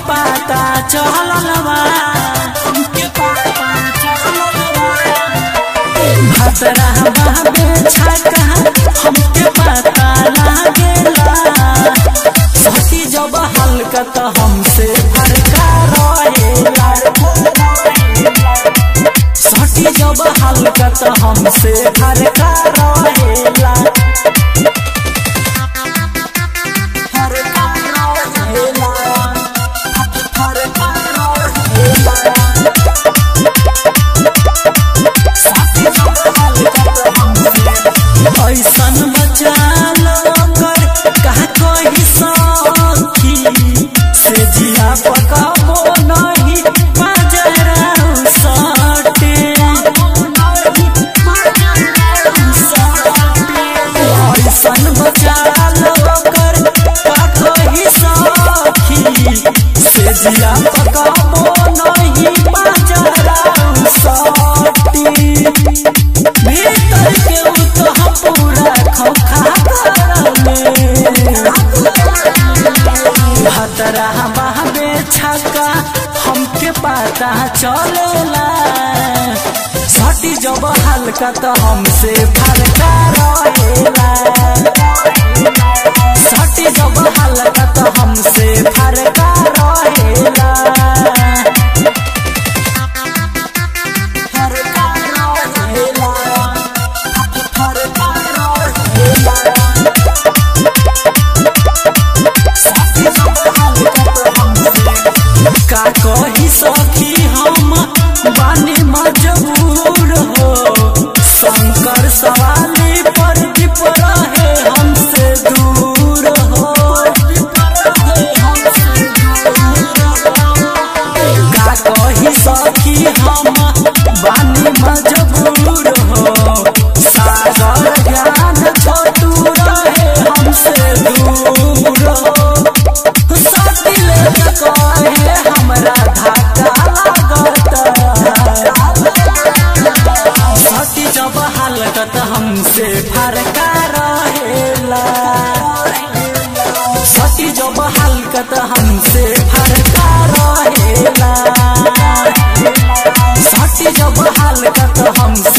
पता चलल बा हमके पता चलल बा भतरा बाबे छका हमके पता लागेला सती जब हल्का त हमसे फरका रहेला सती जब हल्का त हमसे फरका रहेला फरका रहेला फरका रहेला ऐसन बचाल कर कहा कही सखी से जिया पकाबो नहीं बजरा सटे ऐसन बचाल कर कहा कही सखी से जिया पकाबो नहीं बजरा सटे भीतर के उतह पूरा खोखा भतरा बहबे छका हमके पता चलेला सटी जब हल्का तो हमसे फरका रहेला सटी जब हल्का तो हमसे फरका रहेला फरका रहेला फरका रहेला का कही सखी हम बानी मजबूर हो शंकर सवाली पर दीप रहे हमसे दूर हो का कही सखी हम बानी मजबूर हो सागर ज्ञान छोटू रहे हमसे दूर हो सटिले कहे हमरा धक्का लागत सटी जब हालत हमसे फरका रहेला सटी जब हलकत हमसे फरका रहेला सटी जब हलकत हमसे